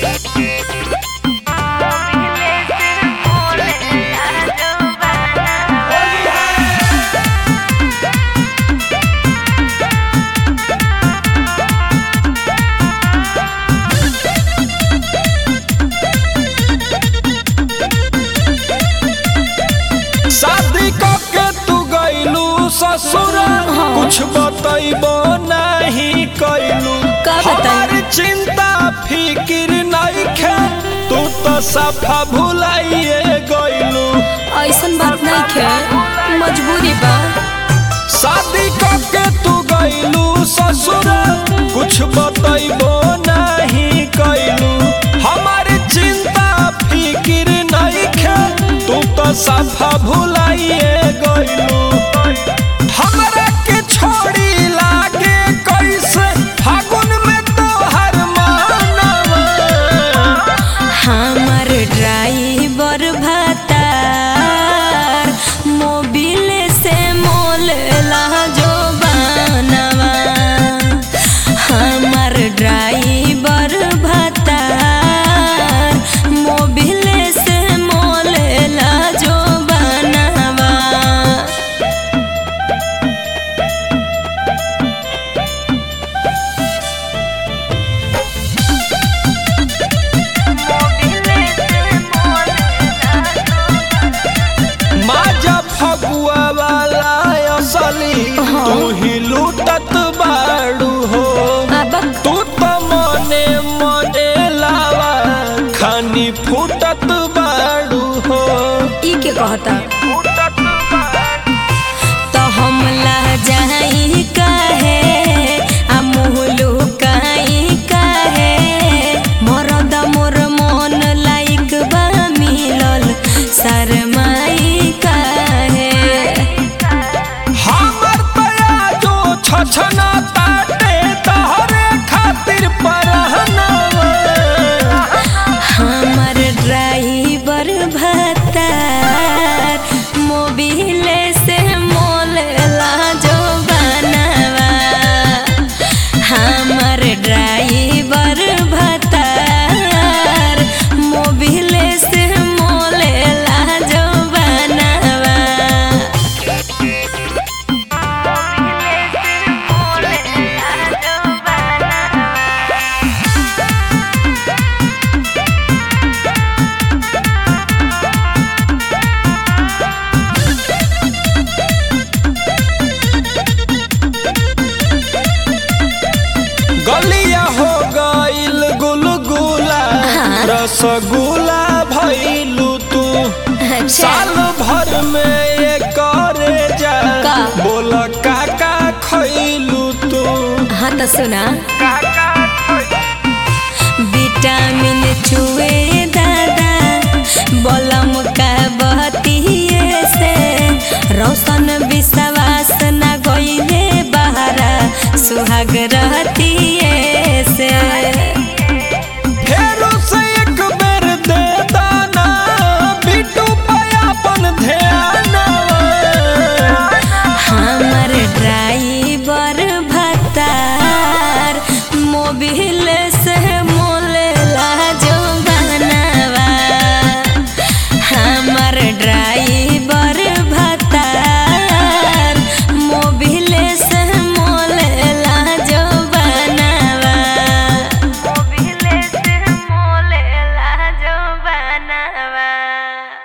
शादी के तू गईलू ससुर कुछ बतैबो नहीं कैलू का बताई? हमारी चिंता फिकिर नहीं खे तू तो सफा भुलाइए गईलू ऐसन बात नहीं खे मजबूरी बा शादी के तू गईलू ससुर कुछ बतैबो नहीं कैलू हमारी चिंता फिकिर नहीं खे तू तो सफा भुलाइए गईलू हमरा के छोड़ी लागे कैसे फागुन में तोहर मानवा हमर ड्राइवर भतार मोबिल से मोल जो बनवा हमर ड्राइवर भतार मोबिल से मोल जो बनवा माजा फगुआ वाला असली तू ही लूटत बाड़ू हो अब तू तो मने मने लावा खानी फूटत बाड़ू हो ई के कहता तो हम लहजाई काहे आ मुहलू काई काहे मरद मोर मन लाइक बा मिलल शरमाई काहे हमर तया जो छछना ताटे तहरे खातिर परहनवा हमर ड्राइवर भतार मोबिल से मोल जो बनवा हमर ड्राइवर भतार मोबिल से मोल जो बनवा गलिया हो गईल गुलगुला रसगुल्ला भइलू तू साल भर में ये करे जा का? बोल काका खइलू तू हाँ तो सुना विटामिन चुए दादा बलम का बहतिए से रोशन विश्वास न गईले बहरा सुहाग रहतिए से फेरो से एक बेर दे दाना बिटू पयापन ध्यान हमर ड्राइवर भतार मोबिल से